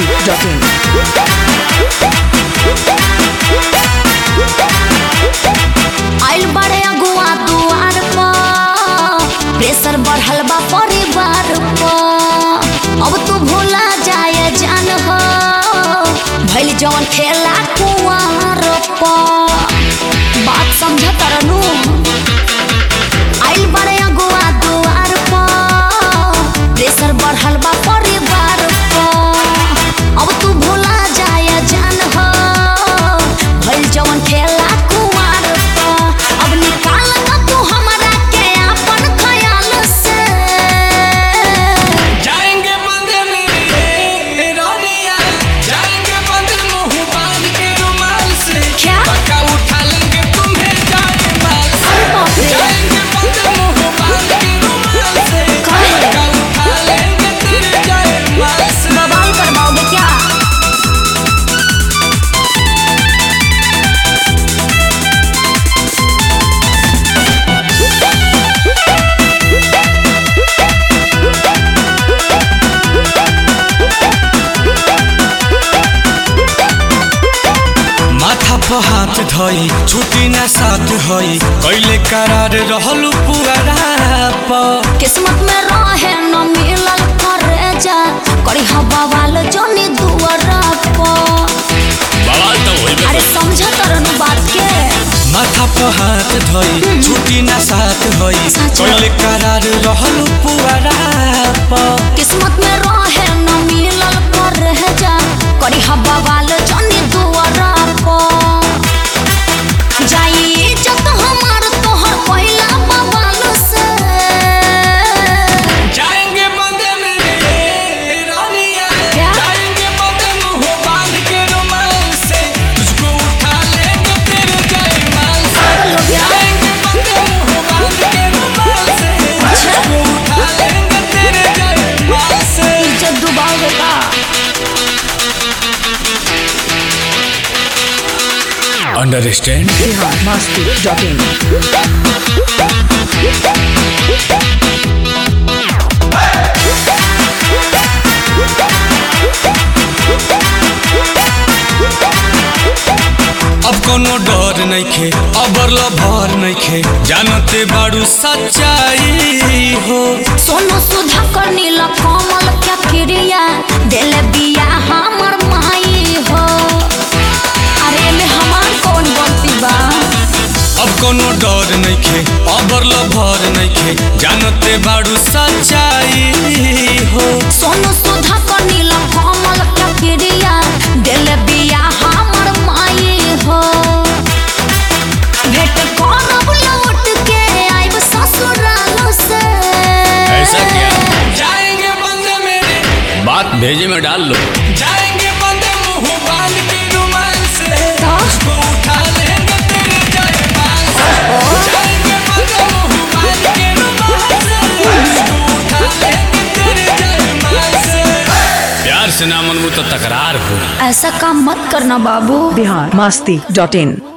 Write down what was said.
masti.in. आइल बड़े अगुआ दुआर पर प्रेशर बढ़ल बा परिवार पर अब तू भूला जाए जान हो भइल जवन खेला कुआर पर बात समझ तरनू आइल बड़े अगुआ दुआर पर प्रेशर बढ़ल बा परिवार पर अब तू भूला जाए जान हो भइल जवन खेला कुआर पर अब निकाल ना तू हमरा के अपन ख्याल से जाएंगे बंद मेरे रोनिया जाएंगे बंद मुंह बांध के रुमाल से क्या? पक्का उठा लेंगे तुम्हें जाए माल से अरे बाप रे। जाएंगे बंद मुंह बांध के रुमाल से कहे? पक्का उठा लेंगे तेरे जाए माल से बवाल करवाओगे क्या माथा पर हाथ धई छुट्टी ना साथ हई कैले करार रहलू पुअरा पर किस्मत में रहे न मिलल करे जा करी हवा वाल जोनी दुआरा पर बवाल तो होई अरे समझ तरनु बात के माथा पर हाथ धई छुट्टी ना साथ हई सच। कैले करार रहलू पुअरा पर किस्मत में रहे न मिलल करे जा करी हवा वाल जोनी दुआरा पर जाई इज्जत हमार तोहर पहिला बवाल से जाएंगे बंदे मेरे रानिया क्या? जाएंगे बंदे मुंह बांध के रुमाल से तुझको उठा लेंगे तेरे जयमाल से पागल हो गया? जाएंगे बंदे मुंह बांध के रुमाल से तुझको उठा लेंगे तेरे जयमाल से इज्जत डुबाओगे का अंडरस्टैंड Bihar masti.in. अब कोनो डर नइखे अबर भर नइखे जानते बाड़ू सच्चाई हो सोनू सुधा कर नीला कमल क्या क्रिया दिल बिया हमर माई हो अरे में हमार कौन गलती बा अब कोनो डर नइखे अबर भर नइखे जानते बाड़ू सच्चाई हो सोनू सुधा कर नीला कमल क्या क्रिया दिल बिया हमर माई हो भेट करब लौट के आइब ससुराल से जाएंगे बंदे मेरे बात भेजे में डाल लो जाएंगे बंदे मुंह बांध के रुमाल से तो? तुझको उठा लेंगे तेरे जयमाल से जाएंगे बंदे मुंह बांध के रुमाल से तुझको उठा लेंगे तेरे जयमाल से प्यार से ना मनबू तो तकरार हो ऐसा काम मत करना बाबू Bihar masti.in.